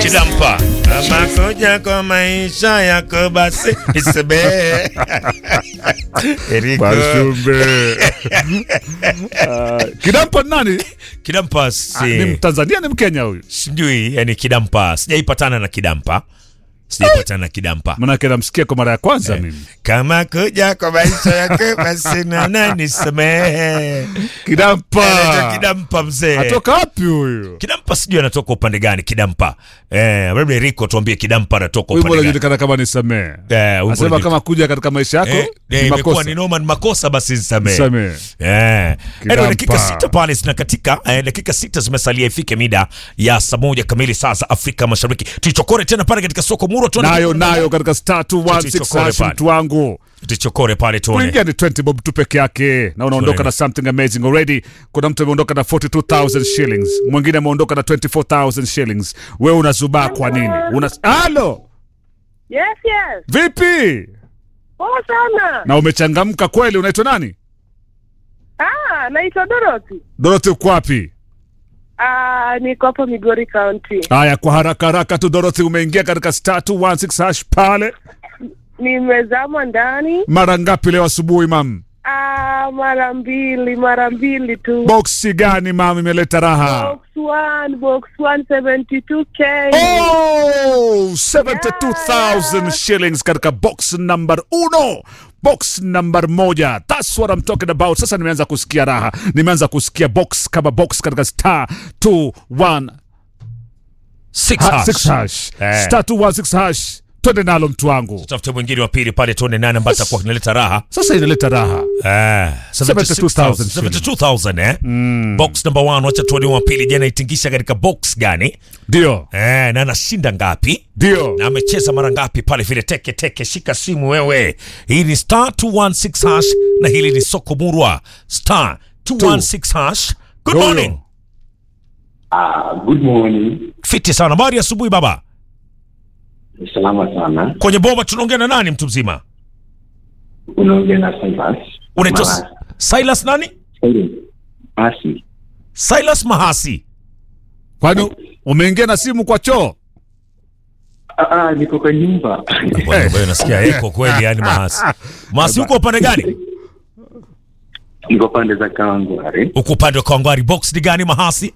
Kidampa. Kama kuja kwa maisha yako basi nisamehe. Eriko. Bashumbe. Ah, Kidampa ni nani? Kidampa Ah, si Ni Mtanzania ni Mkenya huyu? sijui, yani Kidampa sijaipatana na Kidampa, sijaipatana na Kidampa. Manake namsikia kwa mara ya kwanza mimi. Kama kuja kwa maisha yako basi nana nisamehe. Kidampa. Anaitwa Kidampa mzee. Atoka wapi huyu? Kidampa sijui anatoka upande gani Kidampa. Eh, labda Eriko tuambie Kidampa anatoka Wimbo upande gani. unajulikana kama nisamee. Eh, wimbo Asema unajulikana- kama kuja katika maisha yako Eh, eh, ni imekuwa makosa. ni noma ni makosa basi nisamehe. Nisamehe. Eh. Kidampa. Anyway, dakika sita pale zinakatika eh, dakika sita zimesalia ifike mida ya saa moja kamili saa za Afrika Mashariki. Tuichokore tena pale katika soko Muro tuone Nayo nayo katika star 216 Tuchokore hash pale. mtu wangu. tuichokore pale tuone. Kuingia ni 20 bob tu peke yake na unaondoka Tuone. na something amazing already. Kuna mtu ameondoka na 42000 shillings, mwingine ameondoka na 24000 shillings. Wewe unazubaa kwa nini? Una Halo, Yes, yes. vipi? Poa sana. Na umechangamka kweli. Unaitwa nani? Ah, naitwa Dorothy. Dorothy, uko wapi? Ah, niko hapo Migori County. Haya, kwa haraka haraka tu Dorothy, umeingia katika star 216 hash pale Nimezama ndani. mara ngapi leo asubuhi mam? Ah, mara mbili, mara mbili tu. Boksi gani mam imeleta raha? Box 1, box 1 72k. Oh, 72,000 shillings katika box number uno box number moja thats what I'm talking about sasa nimeanza kusikia raha nimeanza kusikia box kama box katika star 21 Six ha- hash. six hash Eh. star 216 hash twende nalo mtu wangu Tutafute mwingine wa pili pale tuone nani ambaye atakuwa kinaleta raha. sasa inaleta raha Eh, 72,000 72,000 eh. Box number 1 wacha tuone wa pili jana itingisha katika box gani? ndio Eh, na anashinda ngapi? ndio na amecheza mara ngapi pale vile teke teke shika simu wewe hii ni star 216 hash na hili ni soko murwa star 216 hash good Yoyo. morning Ah, good morning. fiti sana habari ya asubuhi baba Salama sana. kwenye bomba tunaongea na nani mtu mzima Unaongea na Silas. unaitwa Mahasi. silas nani Mahasi. silas mahasi kwani umeingia na simu kwa choo Ah, ah, niko kwa nyumba. Bwana, wewe nasikia eko kweli yani mahasi mahasi uko upande gani niko pande za Kawangware. uko upande wa kawangwari box ni gani mahasi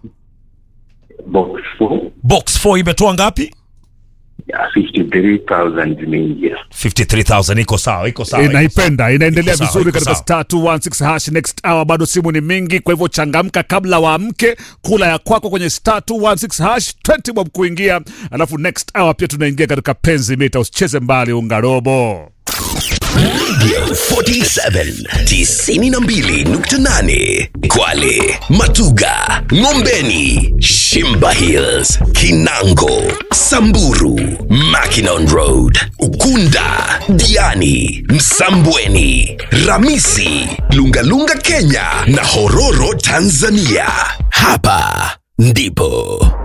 Box 4. box 4 imetoa ngapi Ya 53,000 zimeingia. 53000 iko sawa iko sawa iko sawa. inaipenda inaendelea Iko sawa, vizuri iko katika sawa. star 216 hash next hour bado simu ni mingi kwa hivyo changamka kabla waamke kula ya kwako kwenye star 216 hash 20 bob kuingia alafu next hour pia tunaingia katika penzi mita usicheze mbali ungarobo 47 92.8 Kwale, Matuga, Ngombeni, Shimba Hills, Kinango, Samburu, Mackinon Road, Ukunda, Diani, Msambweni, Ramisi, Lungalunga Kenya na Hororo Tanzania. Hapa ndipo